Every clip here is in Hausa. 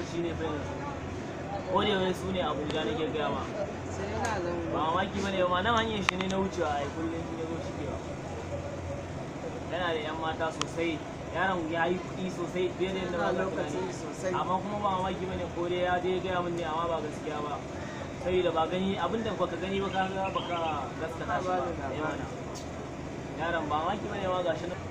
lokaci ne fa yanzu ko da wani su ne abuja nake gaya ma sai yana zan ba mamaki ba ne ma nan hanyar shi ne na wucewa a kullum shi ne zo shigewa yana da yan mata sosai yaron ya yi kuɗi sosai fiye da yadda ba Yana ka lokaci tunani sosai. amma kuma ba mamaki ba ne ko dai ya je gaya min ne amma ba gaskiya ba saboda ba gani abinda baka gani ba ka ga baka gaskata shi ba Ba da Eh mana. yaron ba mamaki ba ne ma gashi nan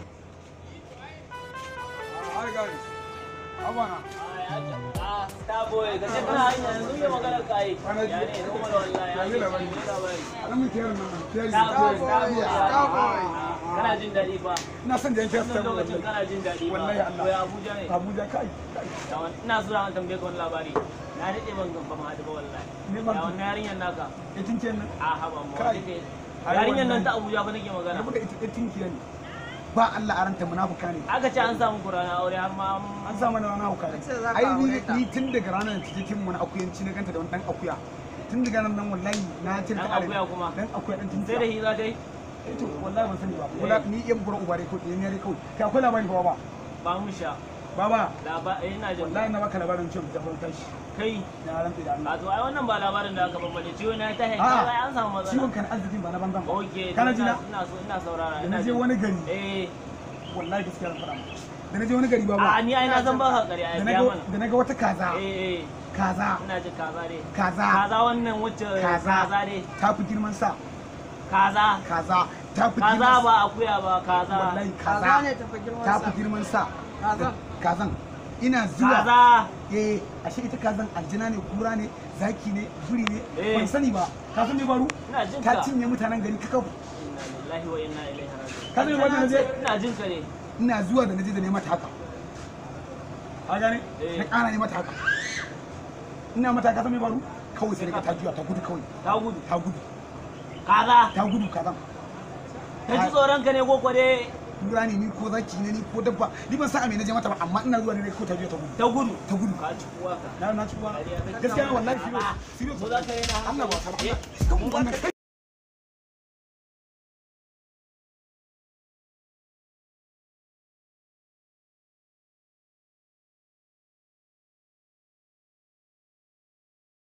Hi guys. Abana. Ah, Starboy, gashi kana hanya yanzu ya magana ka yi. Kwana Ya ne, normal wallahi, ya Ya ne, ne labari? ya labari. Alamun kiyar nan. Kiyar Starboy, Starboy. Starboy, Starboy. ah, Kana jin daɗi fa. Ina son da yanke Wannan Starboy. lokacin kana jin daɗi fa. Wallahi Allah. To ya Abuja ne. Abuja kai. kai. Da wani- Ina so an tambaye ka wani labari. Na daɗe ban gan fama haɗu ba wallahi. Ni ban- Ya wannan yarinyar naka. Itin kiyar nan. A haba mu. Kai. wani ke- Ai, Yarinyar nan wannan- ta Abuja fa nake magana. Rabu da ita itin kiyar ne. Ba Allah a ranta munafuka ne. Aka ce an samu kurana aure har ma An sa mana rana hauka ne. An ce za ka Ai ni aure ta. ni tun daga ranar da take kin wani akuyanci na ganta da wani dan akuya. Tun daga nan nan wallahi na cire Dan ta akuya kuma? Dan akuya dan tun sai da hi za ta yi. to wallahi ban sani ba. Wala ni iya gura ubare ko ɗiyan yare kawai. Kai akwai labari ba ba. Ba mu sha. Baba Laba- eh, ina jin. wallahi na baka labarin cewa da ban tashi. Kai. Na rantsa da Allah. A to ai wannan ba labarin da aka bambane ciwo na ta hanyar A'a, ai an samu matsala. ciwon kan arzikin ba na banzan ba. Oke, Kana to ji na? ina ina so ina saurara. Da ina na je jin. wani gari, Eh, wallahi gaskiya zan faɗa maka. Da na je wani gari ba a ba. ni ai na san ba ka ƙarya ai Da na biya ga mana. da na ga wata kaza, Eh, eh, kaza, ina jin kaza dai. kaza, Kaza wannan wacce Kaza. kaza dai. ta fi girman sa, Kaza. kaza, ta fi Kaza girman ba akuya ba kaza. Wallahi kaza kaza, ne tafi girman ta sa fi girman sa. Kazan? Kazan. Ina zuwa. Kaza. Eh, ashe ita kazan aljina ne, kura ne, zaki ne, buri ne, Eh. ban sani ba. Ka san me faru? Ina jin Ta ka. cinye mutanen gari kakaf. Inna lillahi wa inna ilaihi raji'un. Ka san me faru da na je? Ina jin ka ne. Ina zuwa da na je da ne mata haka. Ka gane? Eh. Na ƙara ne mata haka. Ina mata ka san me faru? Kawai sai daga ta juya ta gudu kawai. Ta gudu. Ta gudu. Kaza. Ta gudu kazan. Ka ji tsoron ka ne ko ko dai Kura ne ni ko zaki ne ni ko dabba. Ni ban san a me na je mata ba amma ina zuwa ne ko ta juya ta gudu. ta gudu. Ta gudu. Ka ci kuwa ka. Na na ci kuwa. Kariya kake. Gaskiya wallahi serious. Serious. Ko za ka yi na Allah ba Eh, ka. Kan wannan